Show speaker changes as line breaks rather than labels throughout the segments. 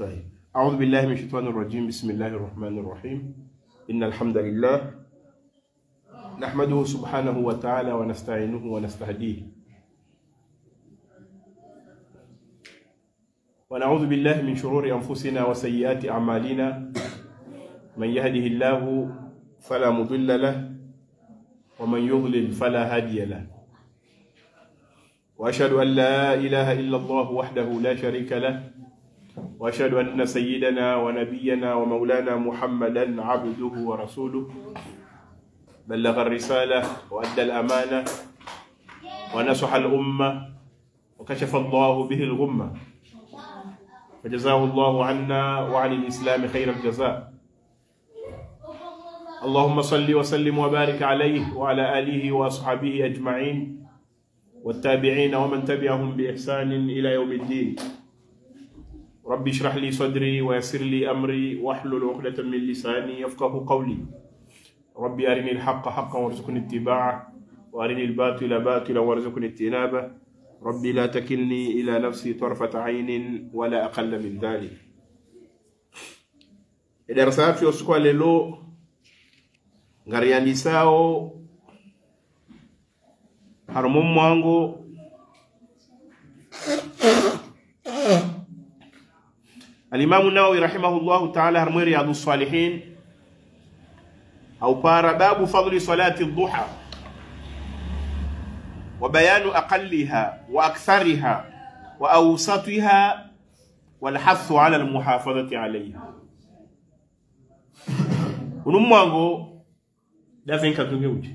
طيب أعوذ بالله من الشيطان الرجيم بسم الله الرحمن الرحيم إن الحمد لله نحمده سبحانه وتعالى ونستعينه ونستهديه ونعوذ بالله من شرور أنفسنا وسيئات أعمالنا من يهده الله فلا مضل له ومن يضلل فلا هادي له وأشهد أن لا إله إلا الله وحده لا شريك له وأشهد أن سيدنا ونبينا ومولانا محمدا عبده ورسوله بلغ الرسالة وأدى الأمانة ونصح الأمة وكشف الله به الغمة فجزاه الله عنا وعن الإسلام خير الجزاء اللهم صل وسلم وبارك عليه وعلى آله وأصحابه أجمعين والتابعين ومن تبعهم بإحسان إلى يوم الدين رب اشرح لي صدري ويسر لي أمري واحلل عقدة من لساني يفقه قولي ربي أرني الحق حقا وارزقني اتباعه وأرني الباطل باطلا وارزقني اجتنابه ربي لا تكلني إلى نفسي طرفة عين ولا أقل من ذلك darasa yacu yosikuwa lelo ngariandisao harumu mwango alimamu nawawi rahimahullahu taala harmu riyadu salihin au para babu fadli salati duha wa bayanu aqalliha wa akthariha wa awsatiha walhathu ala almuhafadhati alayha unu mwango davenka tunge uti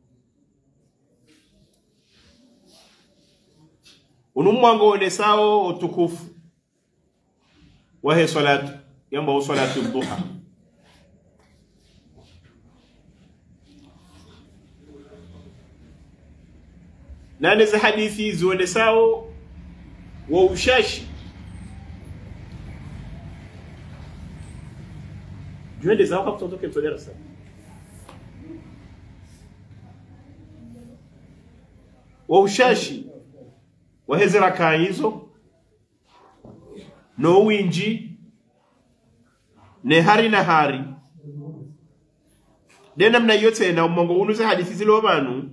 unu mwango wonesao utukufu wahe salatu yamba wo salatu duha nane za hadithi zionesao wa ushashi juende zao kakutotoke mtodera sana wa ushashi waheze rakaa hizo no winji ne hari na hari de namna iyo tena umongo unuze hadithi zilo banu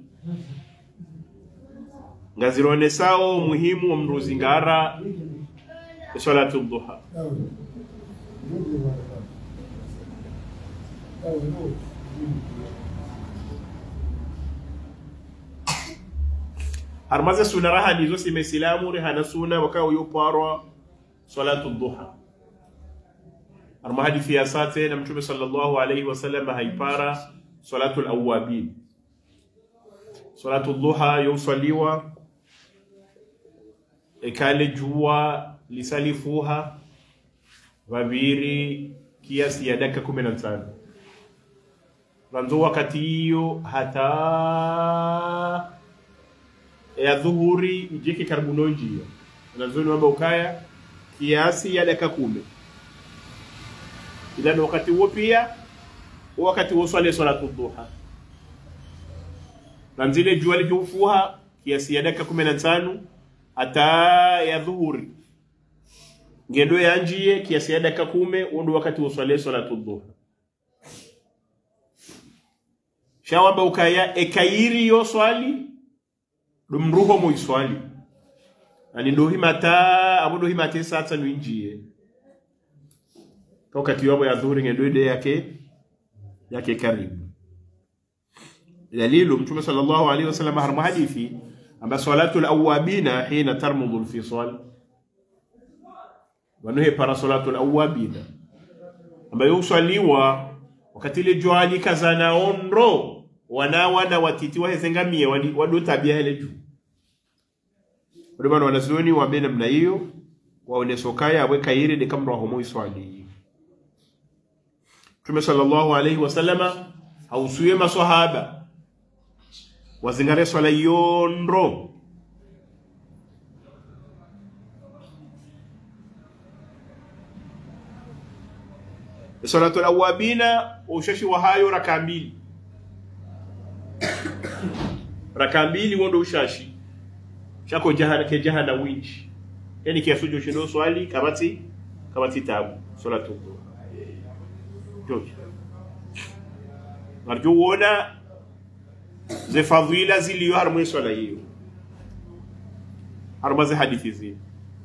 ngazironesao umuhimu wa mruzingara salatu duha harmaze suna raha nizo simesilamu rehana suna wakawa yuparwa salatu duha harma hadithi ya sate na mtume sallallahu alaihi wasallam haipara salatu alawabin salatu duha yusaliwa ekale jua lisalifuha vaviri kiasi ya dakika kumi na tano vanzo wakati hiyo hata ya dhuhuri ijike karibu nonjia nazoni wamba ukaya kiasi ya dakika kumi ila wakati huo pia wakati huo swale salatu duha na zile jua likiufuha kiasi ya dakika kumi na tano hata ya dhuhuri ngendo yanjie kiasi ya dakika kume undo wakati wa swale salatu duha shawamba ukaya ekairi yo swali dum ruho mo iswali ani ndo himata abo ndo himata sasa nwinjie wakati wabo ya dhuhuri ngendo ide yake yake karibu dalilu mtume sallallahu alaihi wasallam harma hadithi amba salatu alawabina hina tarmudu alfisal wanuhe para salatu alawabina ambayo uswaliwa wakati ile jua likazana onro wanawana watiti wahezengamie wado tabia hele juu wado bana wanazuoni wabe namna hiyo waonesokaya abwe kairi de kamra homo iswali Mtume sallallahu alaihi wasallama hausuye maswahaba wazingare swala yondro salatu alawabina ushashi wa hayo raka mbili raka mbili wondo ushashi shako jahana ke jahana winji yani kiasujo shindo swali kabati kama kitabu salatu dhuha jojo marjo wona ze fadhila ziliyo harmu swala hiyo harma ze hadithi zile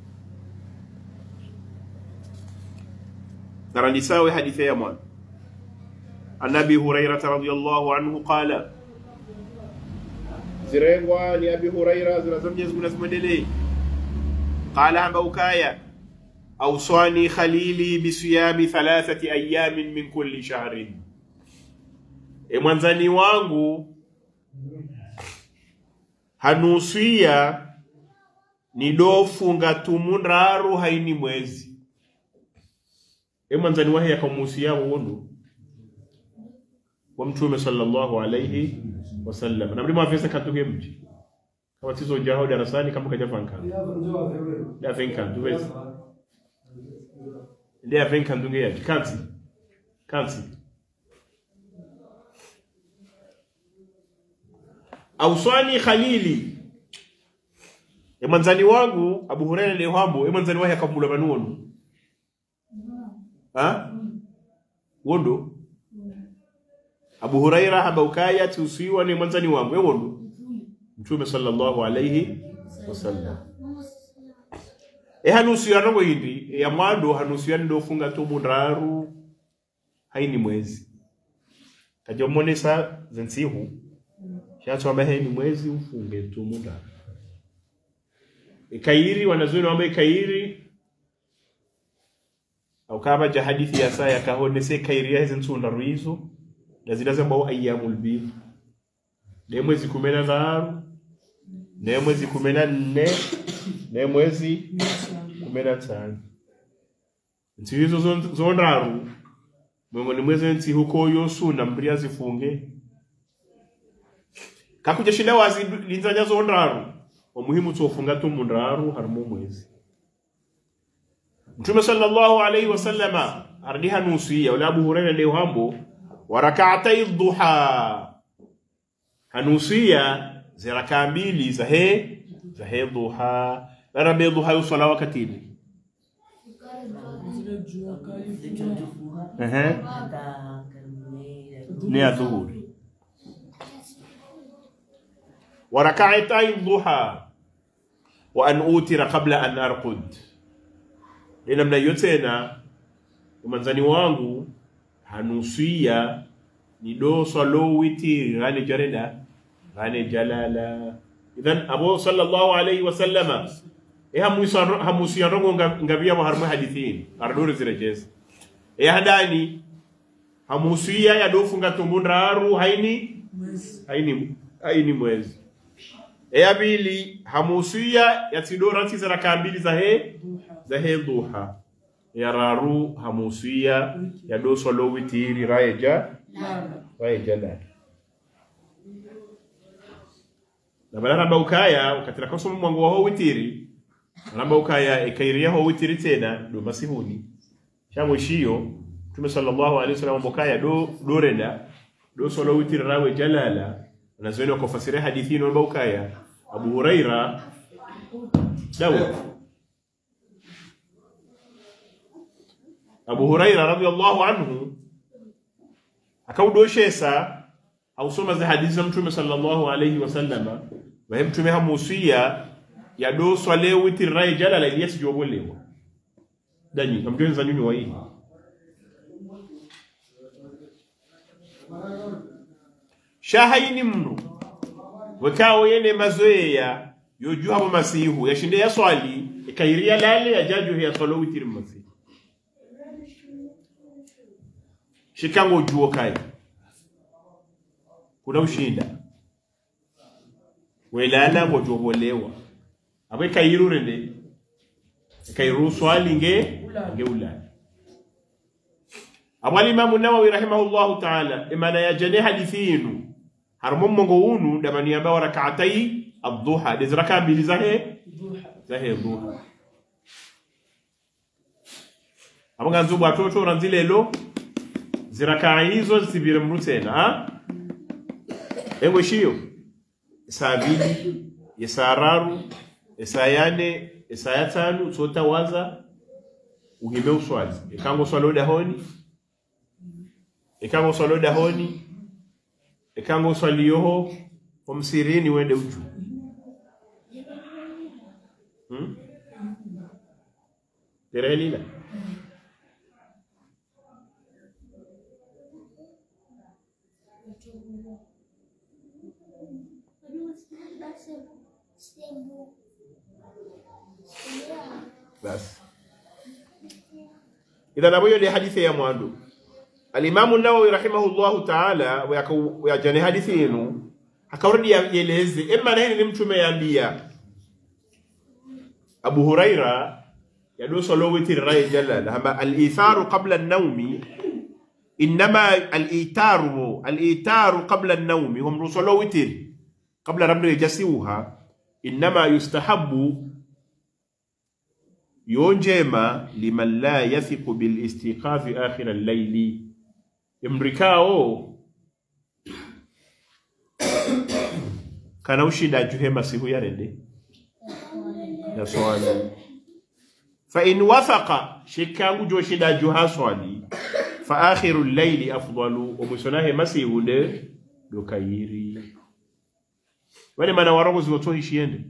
naranisawe hadithi ya mwana عن ابي هريره رضي الله عنه قال zirengwa ni abi huraira zinazomjezi kunazimwendelei qala amba ukaya awsani khalili bisiyami thalathati ayamin min kulli shahrin e mwanzani wangu hanusia nidofunga tumundaru haini mwezi e mwanzani wahe yakamusia wonu wa mtume sallallahu alayhi wasallam na mlima afisa katuge mji kama tizo jao darasani kama kaja fanka da fanka tuwezi ndia fanka ndunge ya kansi kansi auswani khalili e manzani wangu abu hurairah le hambo e manzani wahi akamula manuonu ha wondo abu huraira habaukaya tusiwa ni mwanzani wangu ewondo mtume sallallahu alayhi wasallam e hanusiya nongo indi ya mwado hanusiya ndofunga tu mundaru haini mwezi kajomonesa zensihu shatswamba heni mwezi ufunge tu mundaru ikairi wanazuoni wamba ikairi aukabaja hadithi ya saa yakahonese kairi yahe zensundaru hizo na zinazambao ayyamul bid ne mwezi kumi na tharu ne mwezi kumi na nne ne mwezi kumi na tano nsi hizo zo- zondaru miongoni mwezi nsi huko yosuna mbria zifunge kakuja shinda wazi linzanya zondaru omuhimu tsofunga tu mundaru harimo mwezi mtume sallallahu alaihi wasallama ardiha nusiya wala abu hurairah leo hambo wa rak'atay dhuha hanusia za rakaa mbili za he za he dhuha larabe dhuha yusala wakatini ehe ni ya dhuhuri wa rak'atay dhuha wa an utira qabla an arqud ni namna hiyo tena umanzani wangu hanusia ni do salo witiri rane jareda rane jalala idhan abo sallallahu alayhi wa sallama e hamusa hamusia rongo ngabia ma harma hadithin ardore zirejeza e hadani hamusia ya dofunga tumundaru haini haini haini mwezi e abili hamusia ya tidora tizara kambili za he za he duha ya raru hamusia ya do solo witiri raeja raeja la na bala ramba ukaya ukatira koso mwango wa witiri ramba ukaya ikairia ho witiri tena do masihuni shango shiyo tume sallallahu alaihi wasallam mbokaya do do renda do solo witiri rawe jalala nazweni wakafasiria hadithi ino ramba ukaya abu huraira dawa abu huraira radhiallahu anhu akaudoshesa ausoma za hadithi za mtume sallallahu alayhi wasallama wahe mtume hamusia yadoswa le witiraye jalala iliya sijogolewa danyi amjonza nyuni waini shahaini mnu wekawo yene mazoeya yojuhamo masihu yashinde yaswali ikairia lale yajajuhe yaswalo witiri masihu shikango ujuo kai kuna ushinda welala ngojobolewa abe kairu rende kairu swali nge nge ulala abwali imamu nawawi rahimahullahu ta'ala imana ya jane hadithinu harmo mongo unu damani amba rak'atai ad-duha diz raka mbili zahe zahe duha abanga nzubu atoto ranzilelo zirakaa hizo zisivire mru tena ha engo shiyo saa bili esaa raru esaa yane esaa ya tanu tsota waza uhime uswali ikango swalo dahoni ikango swalo dahoni ikango uswali yoho omsirini wende uju hmm? terelila basi idhan aboyo de hadithi ya mwandu alimamu nawawi rahimahullahu taala wayajane hadithi yenu akaurudi yeleze emma nahini ni mtume yambia abu huraira yadosolo witiriraye jalal hamba alitharu qabla an-nawmi innama al-itaru al-itaru qabla an-nawmi hum rusolo witir qabla rabbi yajasiuha innama yustahabbu yo njema liman la yathiqu bil istiqafi akhir al-layli imrikao kana ushinda juhema sihu yarende ya swali fa in wafaqa shikangu jo shinda juha swali fa akhiru al-layli afdalu omusonahe masihunde dokayiri wale mana warongo ziwoto hishiende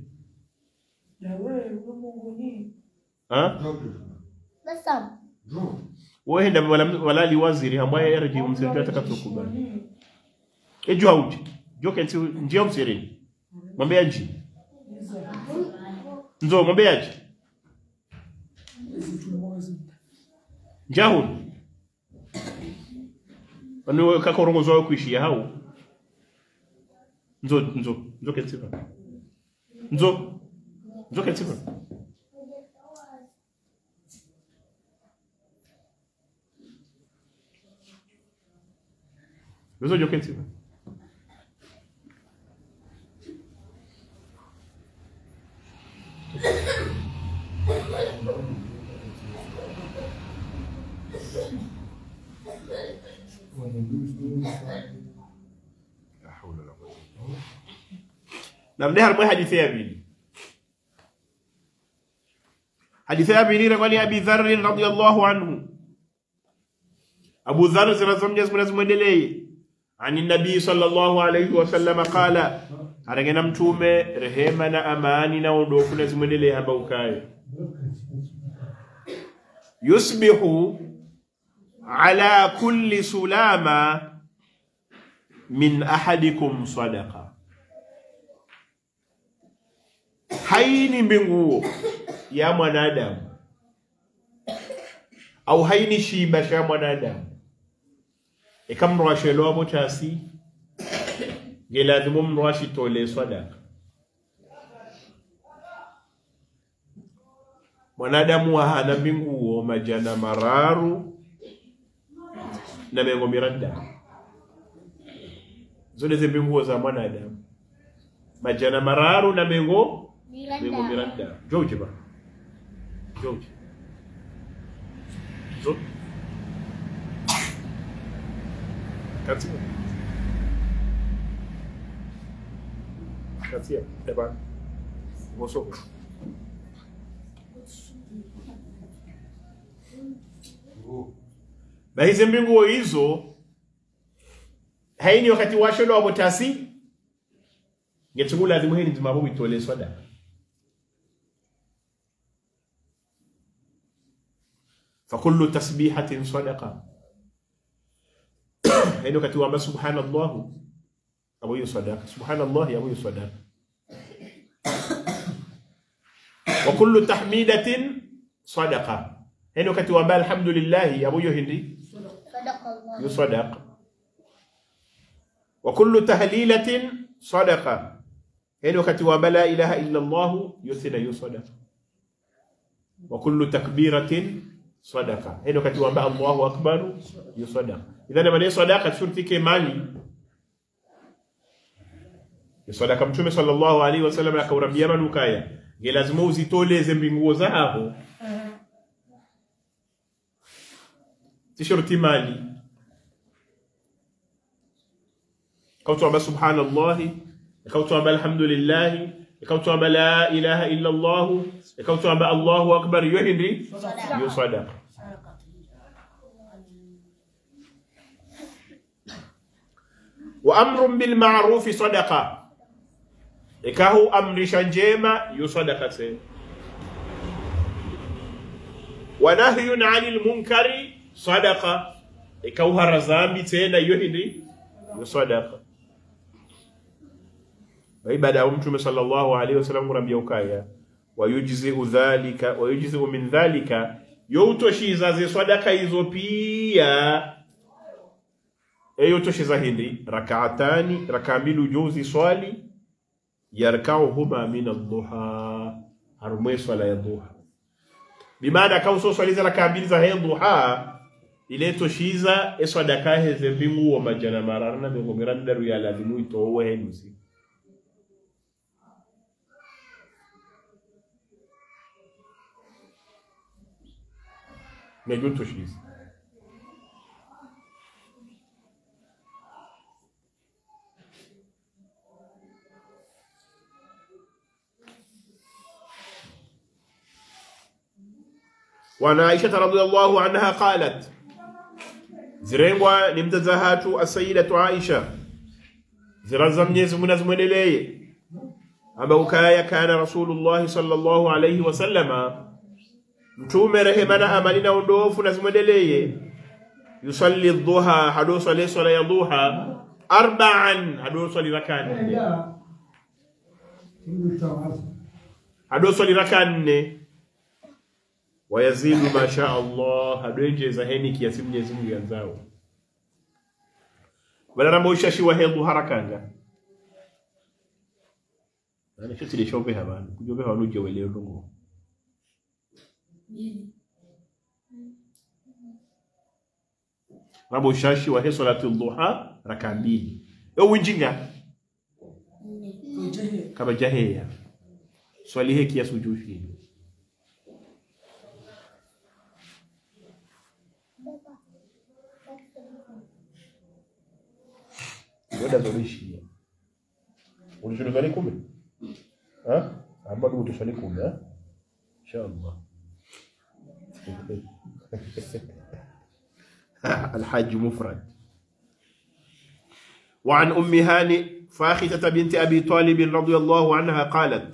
ha
Basam.
wohenda walali waziri ambaye yarji umsirika atakatokubali ejo auti jo kenti njia umsirini mwambie aji nzo mwambie aji njahun anu kakorongozo wawe kuishia hau nzo nzo nzo kenti nzo nzo kenti Nzo jo kenti namde har moy hadithi ya bini hadithi ya bini rewani abi dharr radiyallahu anhu abu dharr zirazom jas munaz mwendeleye ani nabii sallallahu alayhi wasallam qala aragena mtume rehema na amani na ondofu na zimwendeleye hamba ukayo yusbihu ala kulli sulama min ahadikum sadaqa haini mbinguo ya mwanadamu au haini shiba sha mwanadamu ikamrwashelo mutasi ngelazimu mrwashi tole sadaka mwanadamu hana mbinguo majana mararu na mengo miranda zone ze mbinguo za mwanadamu majana mararu na mengo mengo miranda joje ba joje zo katia katia eba mosoko na hizi mbinguo hizo haini wakati washolo wabotasi ngetungula adhimu hini nzimabu witole sadaka فكل تسبيحة صدقة هنا كتوا سبحان الله أبو صدقة سبحان الله أبو صدقة وكل تحميدة صدقة هنا كتوا الحمد لله أبو هندي
صدق الله
يصدق وكل تهليلة صدقة هنا كتوا لا إله إلا الله يثنى يصدق وكل تكبيرة صدقة هنا كتوا الله أكبر يصدق إذا من صدقة شرطك مالي صدقة mtume sallallahu alaihi wasallam akaurambia manukaya nge lazima uzitoleze mbinguo zao tishurti mali ikawtuamba subhanallahi ikawtuamba alhamdulillahi ikawtuamba la ilaha illa allah ikawtuamba allahu akbar yo hindi yo sadaqa wa amrun bil ma'rufi sadaqa ikahu amrisha njema yo sadaqa se wa nahyun 'anil munkari sadaqa ikahu harazambi tena yo hindi yo sadaqa baada ya mtume sallallahu alaihi wasallam kurambia ukaya wayujziu dhalika wayujziu min dhalika youtoshiza ze swadaka hizo pia eyotoshiza hindi rakaatani raka mbili ujuzi swali yarkauhuma min adduha harumwe swala ya duha bimaana kauso swaliza raka mbili za he duha ile toshiza eswadaka heze mbingu wa majana mararana bengomera ndaru ya lazimu itowe henusi najua toshiza وعن عائشة رضي الله عنها قالت زرينغوا نمتزهات السيدة عائشة زرزم يزمنا زمنلي أبو كايا كان رسول الله صلى الله عليه وسلم mtume rehema na amani na ondofu na zimwendelee yusalli dhuha hado swali swala ya dhuha arba'an hado swali raka nne hado swali raka nne wayazidu ma sha Allah hado enjeza heni kiasi Mwenyezi Mungu yanzao bala rambo ushashi wa hedhu harakanga ana chote de shope habana kujobe hawanu jewele ndongo rabo ushashi wa he salatu dhuha raka mbili yo winjinga kama jaheya swali he kiasi ujushi Wada zorishi. Ulishuhudia swali kumi? Ha? Ambao utaswali kumi, ha? Inshallah. الحج مفرد وعن أم هاني فاخته بنت أبي طالب رضي الله عنها قالت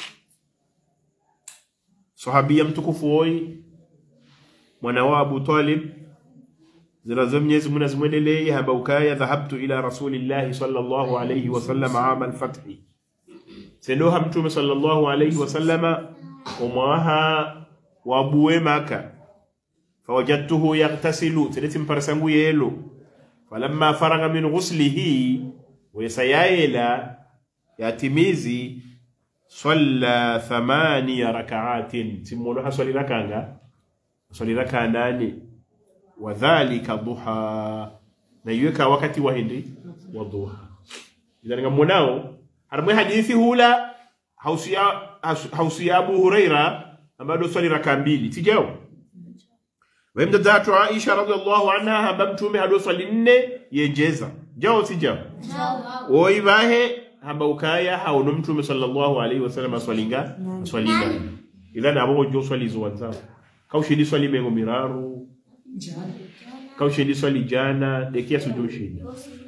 صحابية متكفوي ونوى أبو طالب زرزم يزمنا زمن لي هبوكايا ذهبت إلى رسول الله صلى الله عليه وسلم عام الفتح سنوها متوم صلى الله عليه وسلم ومعها وابوه مكة فوجدته يغتسل تلت مبرسنغو يلو فلما فرغ من غسله ويسيايلا ياتميزي صلى ثمانية ركعات تمولوها صلي ركعة صلي ركعة ناني وذلك ضحى نيوكا وقت وهندي والضحى إذا نموناو harmwe hadithi hula hausia hausia Abu Huraira ambayo swali raka mbili tijao wemda zatu Aisha radhiallahu anha hamba mtume hado swali nne yenjeza jao tijao oi bahe hamba ukaya hauno mtume sallallahu alaihi wasallam aswalinga aswalinga idhan abo jo swali zuwanza kaushidi swali mengo miraru kaushidi swali jana dekia sujoshidi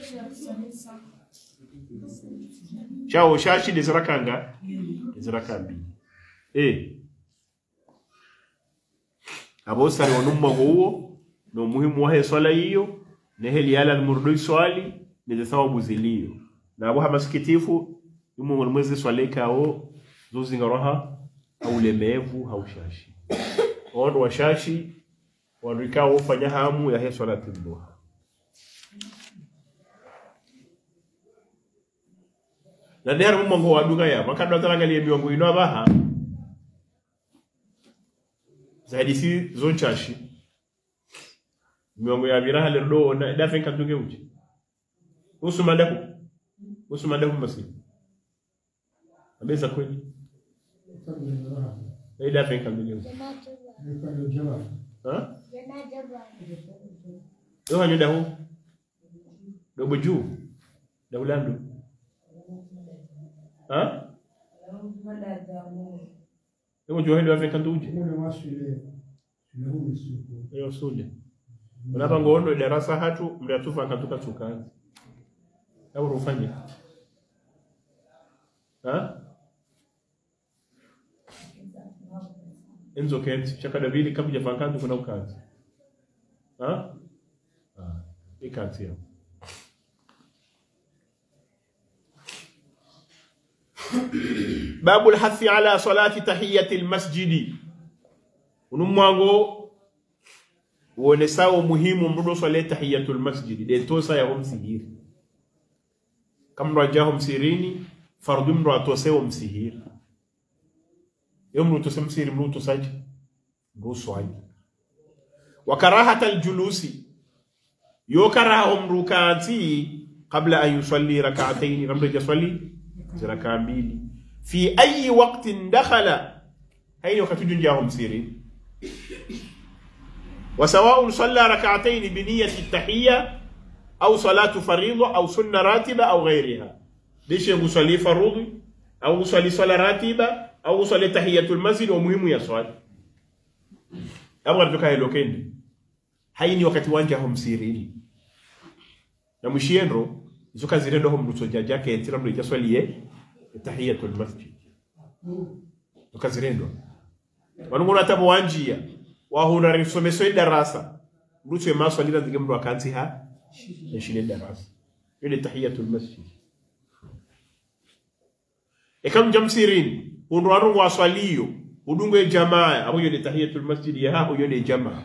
chao shashi nizirakanga niziraka mbili eh abosari wanummango huo no muhimu wahe swala hiyo neheli yala almurudoi swali nize thawabu ziliyo na abo hamasikitifu yumo mwezi swaleka ao zozingaroha aulemevu haushashi ondo washashi wanrikao fanya hamu ya he swala duha na nder mo mango waduga ya makado tarangalie miongo ino abaha zaidi si zonchashi miongo ya biraha le do na da fen kantuge uji usuma ndaku usuma ndaku masi abeza kweli na da fen kantuge uji ha yo hanyo dahu do boju da ulandu ha Emo jo hendo afen kantu uji yo sule unapa ngondo darasa hatu mriatufa katuka tukanzi au rufanye ha enzo kent chakada vili kabla jafankantu kuna ukanzi ha ah ikanzi hapo babu lhathi ala salati tahiyati lmasjidi unu mwango uonesawo umuhimu mrudo swale tahiyatu lmasjidi dentosa yaho msihiri kamro ajaho msirini fardu mro atosewo msihiri yo mru tose msihiri mru tosaji mru swaji wa karahata aljulusi yo karaho mru kaanti qabla an yusalli rak'atayn ramre jaswali ziraka mbili fi ayi waqtin dakhala haini wakati junjaho msirini وسواء صلى ركعتين بنية التحية أو صلاة فريضة أو سنة راتبة أو غيرها ليش يصلي فرض أو يصلي صلاة راتبة أو يصلي تحية المسجد ومهم يصلي أبغى تكاي لوكين haini wakati wanja homsirini na mwishienro izo kazirendo ho mrutoja jake entira mru jaswalie tahiyatul masjid ukazirendo wanungona tabo wanjia wahuna risomeso idarasa mrutu maso alira dige mru akanzi ha yashile darasa ile tahiyatul masjid ekam jamsirin unru anu waswaliyo udungo jamaa abo yone tahiyatul masjid ya hapo yone jamaa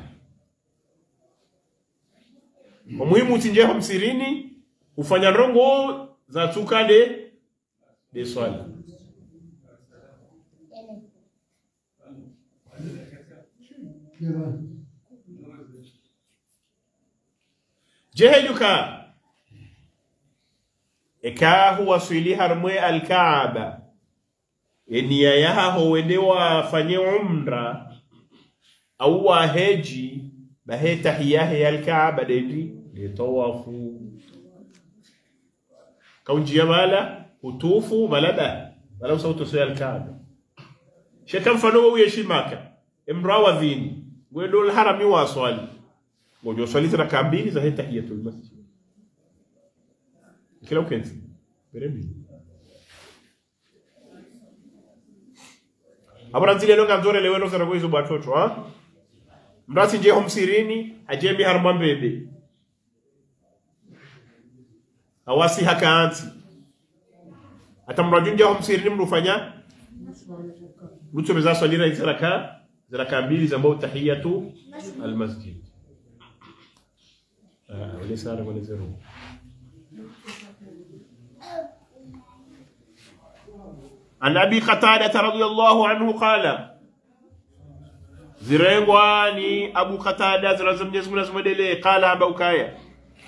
umuhimu tinje hamsirini ufanya rongo za tukade de swala jehejuka ekahu waswili harmwe alkaaba enia yahaho wende wafanye umra au waheji bahe tahiyahe yalkaaba dendi litawafu kaunjia mala utufu malaba mala usauto so yalkaaba sheka mfano wo yeshimaka imrawa dhini gwendo alharami wa swali ngojo swali raka mbili za tahiyatul masjid kila ukenzi berembi abaranzile longa nzore leweno zara kwizo batoto ha mrasi je homsirini ajemi harma mbebe awasi hakaanti ata mrajunja homsirini mrufanya mtume swalira hizi raka raka mbili za mbao tahiyatu almasjid ah wale sara wale zero عن أبي قتادة رضي الله عنه قال زرينغواني أبو قتادة زرزم جسم نسم دلي قال أبو كايا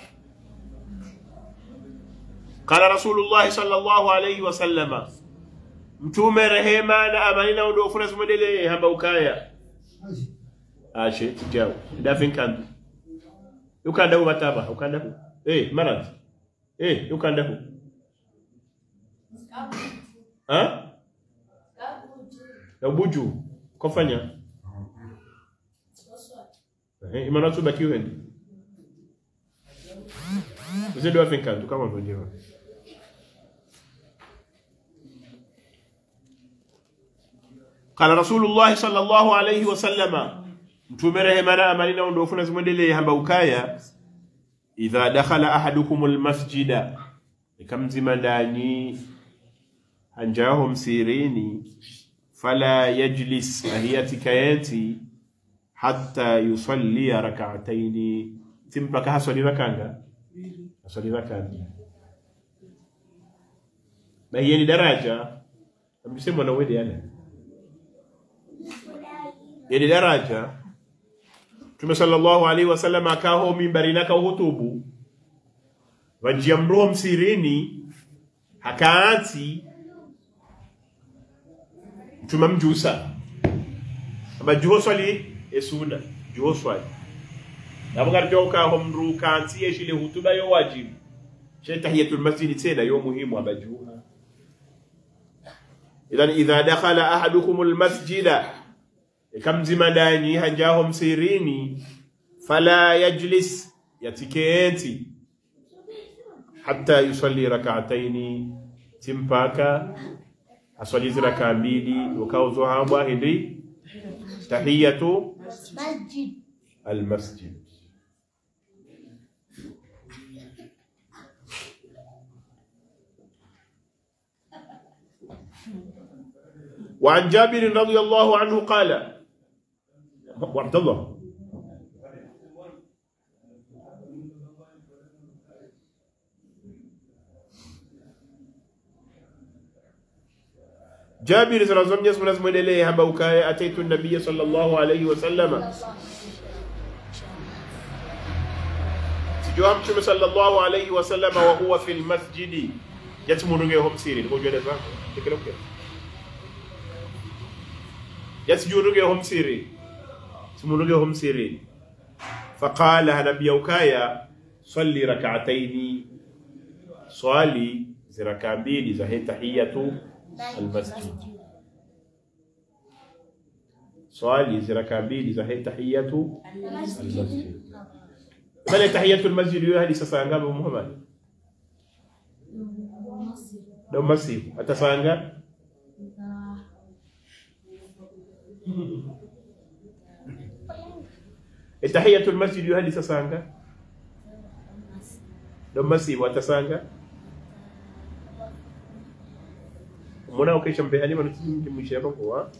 قال رسول الله صلى الله عليه وسلم mtume rehema na amani na udofu na sumedele hamba ukaya ashe tijao dafin kan ukanda hu bataba ukanda hu eh marat eh ukanda hu ha ya buju kofanya eh imana tu baki wendi Você doit ficar, tu kama unajua. قال رسول الله صلى الله عليه وسلم mtume rehema na amani na ondofu na zimwendelee hamba ukaya idha dakhala ahadukum almasjida ikamzima ndani hanjaho msirini fala yajlis ahiyatika yeti hatta yusallia rak'ataini timpaka haswali rakanga haswali rakanga na hiyo ni daraja amsema na wede yana yani daraja Mtume sallallahu alaihi wasallam akaho mimbari na kahutubu wajia mroho msirini hakaanti Mtume mjusa aba juho swali esuna juho swali nabo garjo kaho mru kanti yeshile hutuba yo wajibu she tahiyatul masjid tena yo muhimu abajuha idhan idha dakhala ahadukum almasjida ikamzima ndani hanjaho msirini fala yajlis yatikenti hatta yusalli rak'ataini timpaka aswalizi raka mbili ukauzohambwa hindi tahiyatu
Masjid.
almasjid وعن جابر رضي الله عنه قال وعبد الله جابر صلى الله عليه وسلم يسمى نسمى إليه هم بوكاية أتيت النبي صلى الله عليه وسلم سجوام شمس صلى الله عليه وسلم وهو في المسجد يتمنون هم سيرين هو جوده فهم تكلم كده يسجدون هم سيرين تمنون هم سيرين فقال نبي وكايا صلي ركعتين صلي زركابين زهي تحية المسجد swali ziraka mbili za hii tahiyatu almasjid pale tahiyatu almasjid hiyo hadi sasa ngapi Muhammad ndio masifu atasanga tahiyatu almasjid hiyo hadi sasa ngapi ndio masifu atasanga mbona ukisha mbehani maana mwisho hapo kwa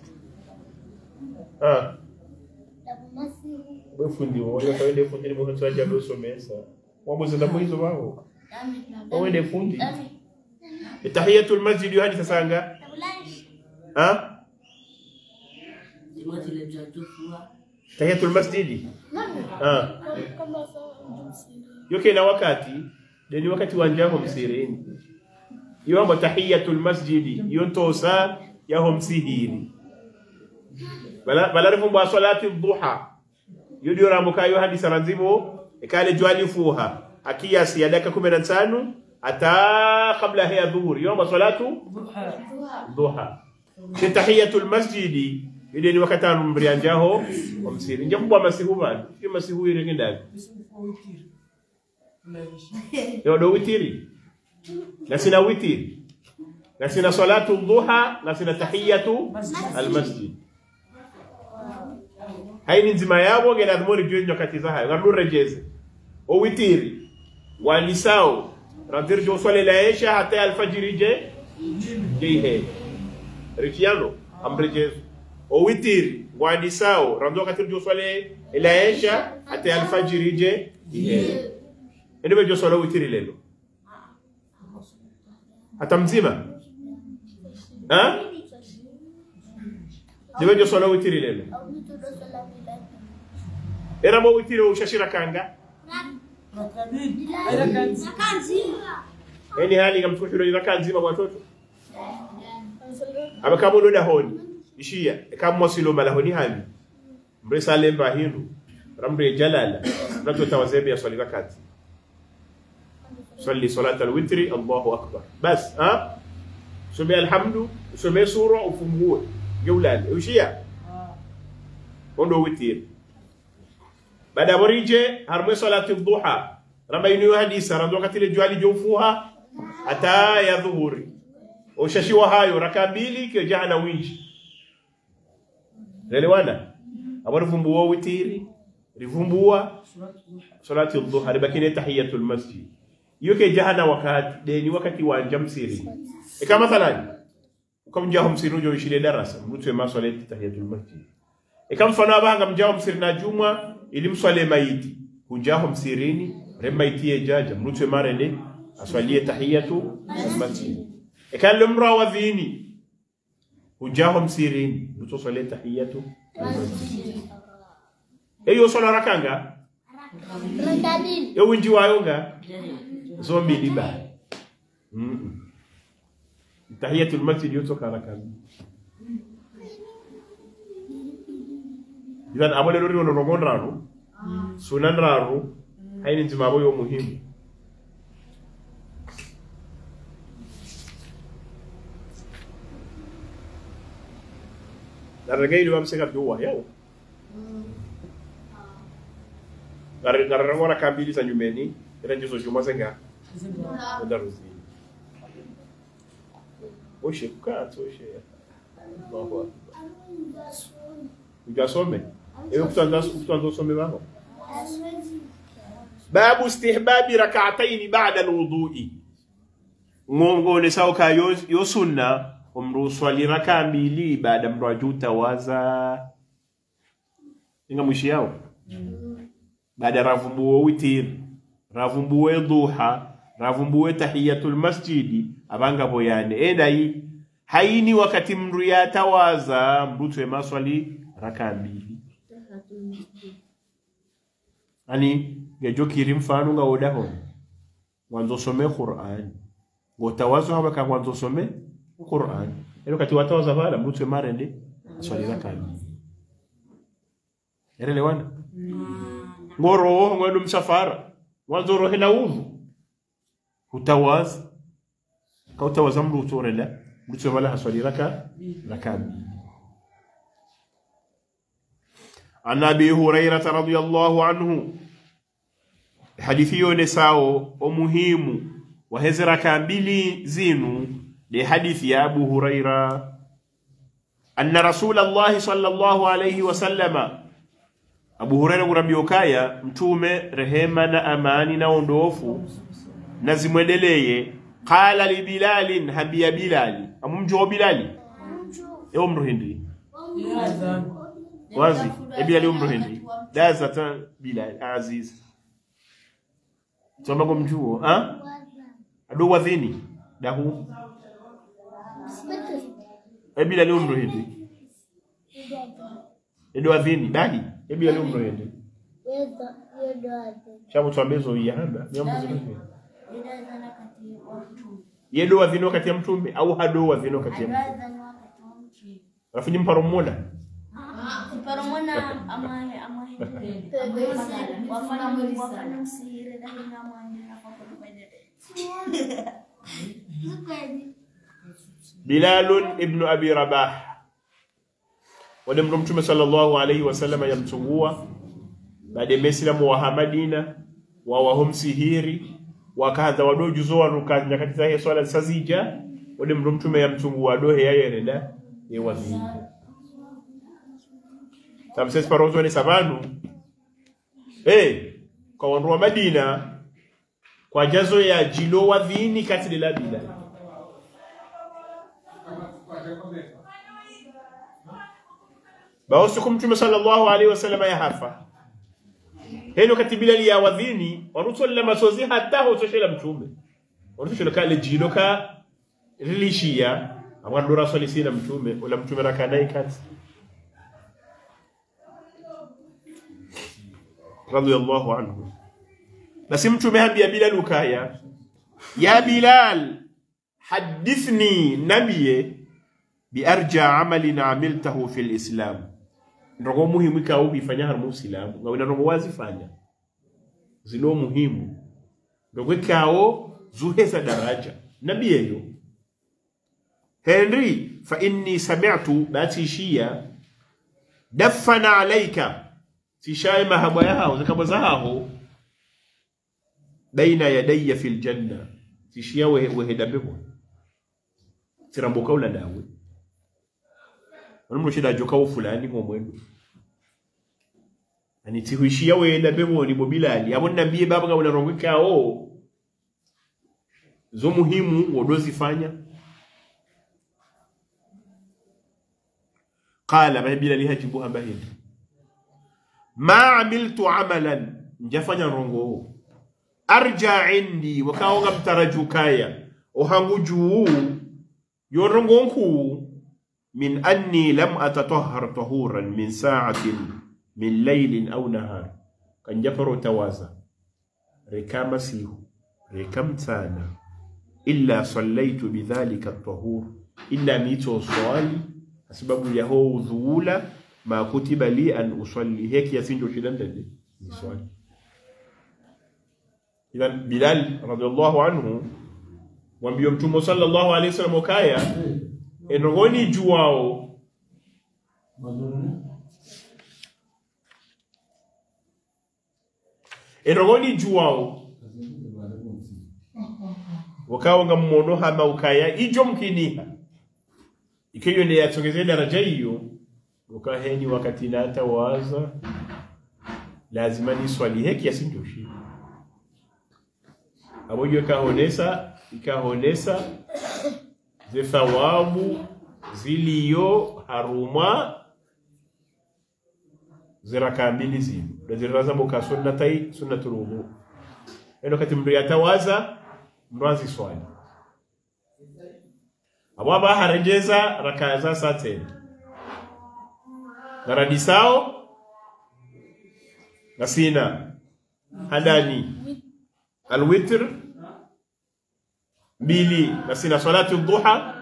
ah we fundi woyo kawende fundi ni mwanzo aje alosomesa wabuze na mwizo wao wawende fundi tahiyatul masjid hadi sasa anga ah tahiyatul masjid ah yoke na wakati deni wakati wa njamo msirini iyo amba tahiyatul masjid iyo ntosa yaho msihiri bala bala rifumba salati dhuha yudi ramuka yo hadi saranzibo ikale jwali fuha akiyasi ya dakika 15 ata kabla ya dhuhuri yoma salatu dhuha ni tahiyatul masjidi ile ni wakati anumbrianjaho omsiri nje kubwa masihu bali si masihu ile ngindaga yo do witiri na sina witiri na sina salatu dhuha na sina tahiyatu almasjid haini nzima yabo gena dhumuri juu nyakati za hayo ngamdu rejeze o witiri wanisao randir jo swale la isha hata alfajiri je jeihe rikiano amrejezo o witiri wanisao rando katir jo swale la isha hata alfajiri je jeihe ndio jo swale witiri lelo hata mzima ha ndio jo swale witiri lelo era mo witiri ushashira kanga yani hali kamtukushiro iraka nzima kwa watoto abakama unoda honi ishia kama silo malahoni hami mresa lemba hindu ramre jalala nato tawazebe ya swali rakati صلي صلاة الوتر الله أكبر بس ها سمي الحمد سمي سورة وفموه جولان وشيا وندو وتير baada ya morije harmwe salati dhuha ramba inu hadisa rando wakati ile jua lijofuha hata ya dhuhuri ushashiwa hayo raka mbili kio jana winji elewana abari vumbuwa witiri rivumbua salati dhuha ribakine tahiyatul masjid iyo ke jahana wakati deni wakati wa njamsiri e kama mathalan ukamjaho msiri ujo ishile darasa mutwe maswalati tahiyatul masjid e kama mfano abanga mjaho msiri na jumwa ili mswale maiti hujaho msirini re maiti ye jaja mrutwe marene aswalie tahiyatu almasjid ekale mra wa dhini hujaho msirini mruto swale tahiyatu almasjid eyo swala rakanga
Rakadin.
yo winji wayonga zo mbili ba mm tahiyatu almasjid yotoka rakanga idan amale lori wono rogon ranu sunan raru haini jimabo yo muhimu daragayri wam sega duwa yau ngararangwa raka mbili za nyumeni ila ndizo juma zenga ndaruzini oshe kukatso oshe Allahu akbar ugasome ewe kutanza kutanza usome babo babu istihbabi rak'atayn ba'da alwudu'i ngongole sawa ka yo, yo sunna umru swali raka mbili baada mru ajuta waza inga mwishi yao baada ravumbuwe witir ravumbuwe duha ravumbuwe tahiyatul masjidi abanga boyane endai haini wakati mru yatawaza mrutwe maswali raka mbili ani gejokiri mfano nga odaho wanzo some qur'an ngotawazo haba ka wanzo some qur'an ero kati watawaza bala mrutwe marende swali raka mbili erelewana ngoroho ngwendo msafara mwanzo rohe na udhu utawaza kautawaza mru utorela mrutwe bala haswali raka raka mbili عن ابي هريره رضي الله عنه حديثيو نساو ومهم وهزر كان بلي زينو لحديث يا ابو هريره ان رسول الله صلى الله عليه وسلم ابو هريره kurambiyokaya mtume rehema na amani na ondofu na zimwendeleye qala li bilalin habia bilali amumjo bilali ewo mru hindi wazi ebi ali umru hindi daza ta bilal aziz toma mjuo ha ado wadhini dahu ebi ali umru hindi edo wadhini dahi ebi ali umru hindi chabu twambezo yahanda nyambo zingine yedo wadhini wakati ya mtume au hado wadhini wakati ya mtume rafiki mparo mmoja
Paromona amahe amahe wafanya wafanya usihire lakini amahe hapo
Bilalun ibnu Abi Rabah wale mtu mtume sallallahu alaihi wasallam yamtungua baada ya Maislamu wa Madina wa wahomsihiri wakaanza wadojuzo waruka nyakati za swala sazija wale mtu mtume yamtungua dohe yayerenda yewadhini tamses parozo ni sabanu eh kwa wandu wa Madina kwa jazo ya jilo wadhini kati la bila bawosiku mtume sallallahu alaihi wasallam ya hafa heno kati bilali ya wadhini warutolela masozi hata hotoshela mtume warutoshela kale jilo ka rilishia amwandura swali sina mtume ula mtume rakanai kati radiyallahu anhu basi mtume hambia bilal ukaya ya bilal hadithni nabiye biarja amalin amiltahu fi lislam ndogo muhimu ikawo bifanya har musilamu ngawina ndogo wazifanya zilo muhimu ndogo ikawo zuheza daraja nabiyeyo henry fa inni sami'tu bati shia daffana alayka tishaye mahabwa yaho zikabwa zaho baina yadayya fil janna tishia we weheda bebo tiramboka ula dawe wani shida joka wo fulani ngo mwendo ani tihuishia weheda bebo ni bobilali abo nambie baba nga unarongeka o zo muhimu wodozifanya qala babilali hajibu hamba hindi ma amiltu amalan njafanya rongo arja indi wakaonga mtarajukaya ohangu juu yorongo nku min anni lam atatahhar tahuran min sa'atin min laylin aw nahar kan jafaro tawaza rekama sihu rekam sana illa sallaitu bidhalika at-tahur illa mito swali sababu ya ho udhuula ma kutiba li an usalli heki yasinjo shidan dade ni swali idan bilal radiyallahu anhu wambio mtume sallallahu alaihi wasallam okaya enogoni juwao enogoni juwao wakawa nga mmono hama ukaya ijo mkiniha ikiyo ne yatongeze daraja hiyo ukaheni wakati nata waza lazima ni swali heki yasinjoshi abojo kahonesa ikahonesa ze thawabu ziliyo haruma ziraka mbili zino ndaziraza muka sunnatai sunnatul wudu eno kati mndu yatawaza mndu aziswali abo aba harejeza raka za saa tena naradisao nasina hadani alwitr mbili nasina salatu duha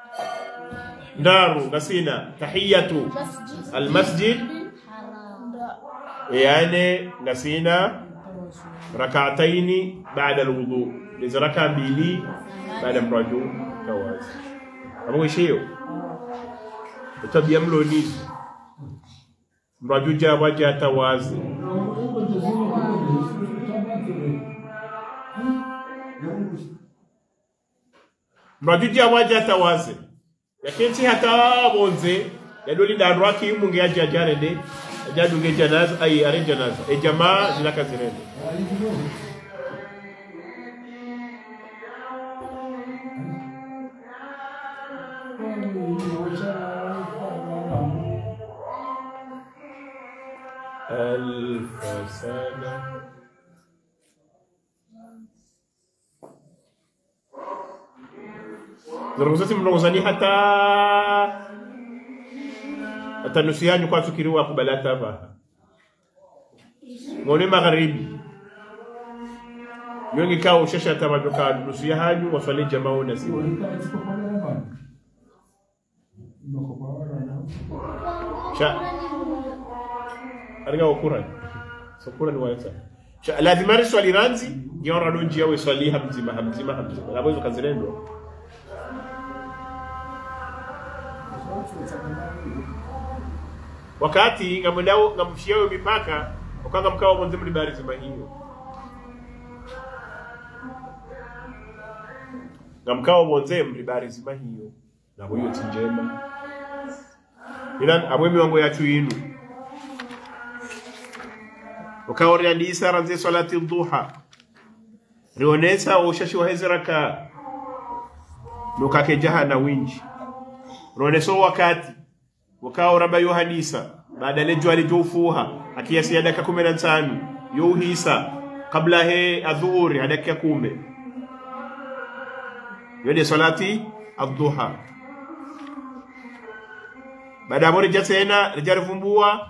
ndaru nasina tahiyatu almasjid yani nasina rakataini baada alwudu liza raka mbili baada mraju tawazi amwishiyo tabia mlonizi mraju jawaja tawazi mraju jawaja tawazi yakensi hata bonze yadoli dandu akimu nge aja jarende ajadunge janaza ai are janaza e jamaa zinaka zirende ألف سنة zirongozati mlongozani hata hata nusu yanyu kwa tukiriwa kubalata ba ngone magharibi yongi kawo shasha ta majoka nusu ya hanyu waswali jamaa na siwa sha ariga okuran so kuran wayata sha lazima ri swali ranzi yora donji yawe swali hamzima hamzima hamzima labo hizo kazirendo wakati ngamudao ngamshiao mipaka ukanga mkao mwanzo mlibari zima hiyo ngamkao mwanzo mlibari zima hiyo na hiyo tinjema ilan abwemi wangu yachu yinu ukaoria ndi isara nze salati duha rionesa ushashi wa hezi raka nukake jaha na winji rioneso wakati wakawa raba yo hadisa baada le jwali jofuha akiyasi ya dakika kumi na tano yo hisa kabla he adhuhuri ya dakika kumi yode salati adduha baada ya rija tena rija rivumbua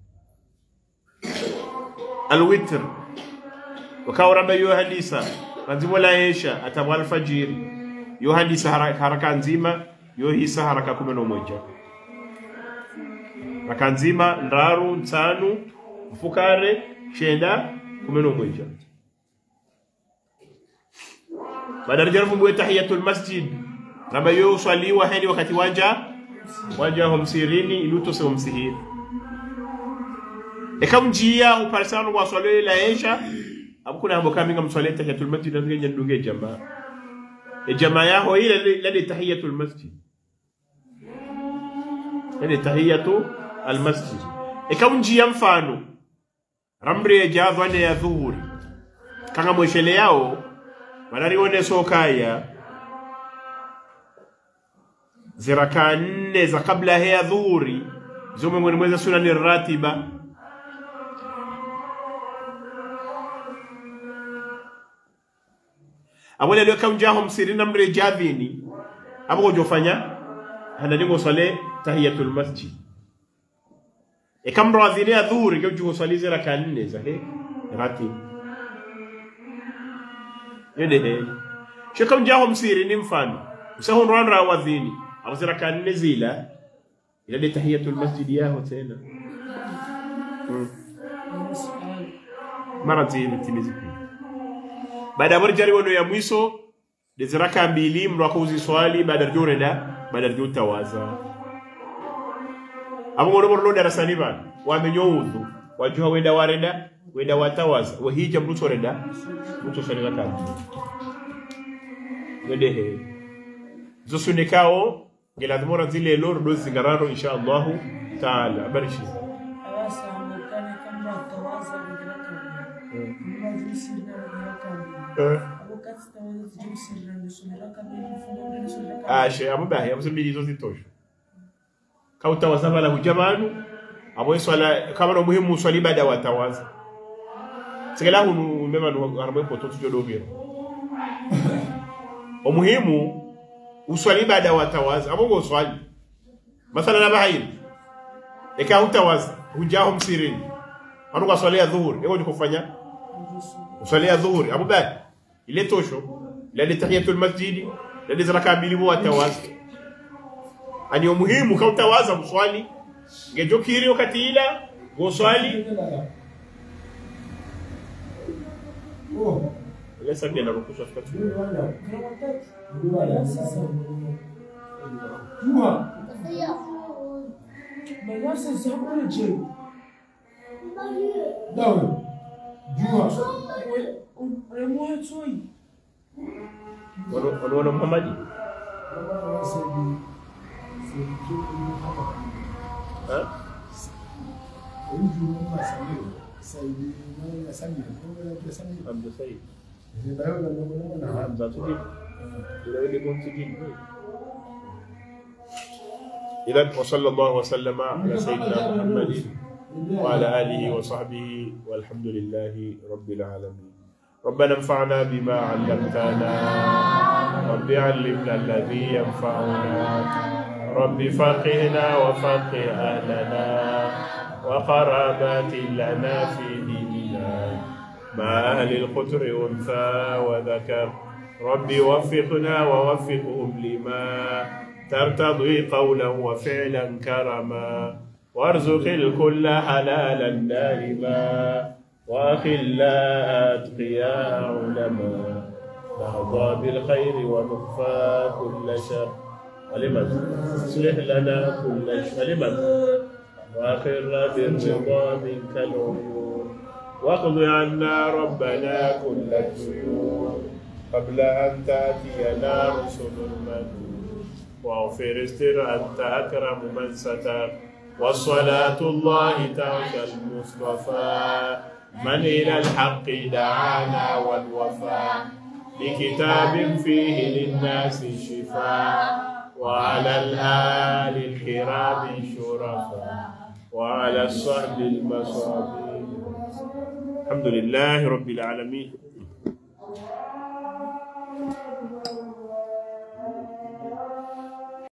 alwitr wakawa raba yo hadisa ranzimo la yesha atabwa alfajiri yo hadisa haraka, haraka nzima yo hisa haraka kumi na moja raka nzima ndaru nsanu mfukare shenda kumi n'umwija baada rija rivumbue tahiyatul masjid raba yo swaliwa heni wakati wanja wanja homsirini ilutose homsihiri ekamjia uparisano wa swalele la esha abukuna hambo kaminga mswale tahiyatul masjid nange nyandunge jamaa e jamaa yaho ile lade tahiyatul masjid lade tahiyatu almasjid ekamjia mfano ramre javane ya dhuhuri kanga mweshele yao wanarione sokaya ziraka nne za kabla ya dhuhuri zome mwene mweza sunani ratiba abole alio kamjaho msiri namre javini abo kujofanya hanadingo swale tahiyatul masjid e kam radhini ya dhuhuri ndio jugo swali zira ka nne za he rati yede he sho kam jaho msiri ni mfano usahon ran rawadhini abo zira ka nne zila ila de tahiyatul masjid yaho tena hmm. mara zini timizi baada ya morjari wono ya mwiso de ziraka mbili mndu akauzi swali baada rjoreda baada rjotawaza abo ngono morlo darasani bana wamenyo udhu wajuha weda wareda weda watawaza wahija mruto reda mruto sali raka mbili wedehe zosunekao ngeladhimora zile loro do zingararo insha allahu taala barishi
abasambukane kama batawaza kugira kabiri bazisirira kugira kabiri
Eh.
abo katsi tawaza zijusirira ndisubira kabiri mfumo ndisubira kabiri
ashe amubahe amusubiri zo zitosha kautawaza bala hujamanu abo swala kama no muhimu swali ibada watawaza sigala hunu mema no aramwe poto tujo dovira omuhimu uswali ibada watawaza abo go swali mathala na bahiri eka hutawaza hujaho msirini anu kwa swali ya dhuhuri ego ni kufanya uswali ya dhuhuri abo bahe ile tosho ile tahiyatul masjidi ile ziraka mbili bo watawaza ani umuhimu kautawaza muswali ngejokiri wakati ila goswali ile sabia na rukusha fika tu
mayasa zamure je remoya tsoi
ono ono ono muhammadi ha amdo sai hamza tuji ila ile gon tuji إذن وصلى الله وسلم على سيدنا محمد وعلى آله وصحبه والحمد لله رب العالمين ربنا انفعنا بما علمتنا رب علمنا الذي ينفعنا رب فقهنا وفقه أهلنا وقرابات لنا في ديننا مع أهل القتر أنثى وذكر رب وفقنا ووفقهم لما ترتضي قولا وفعلا كرما وارزق الكل حلالا دائما واخلا اتقياء علما نرضى بالخير ونخفى كل شر ولمن اصلح لنا كل شر ولمن واخر بالرضا منك العيون واقض عنا ربنا كل الديون قبل ان تاتينا رسل المنون واغفر استر أنت أكرم من ستر والصلاة الله ترك المصطفى من إلى الحق دعانا والوفاء بكتاب فيه للناس شفاء وعلى الآل الكرام شرفاء وعلى الصحب المصابين الحمد لله رب العالمين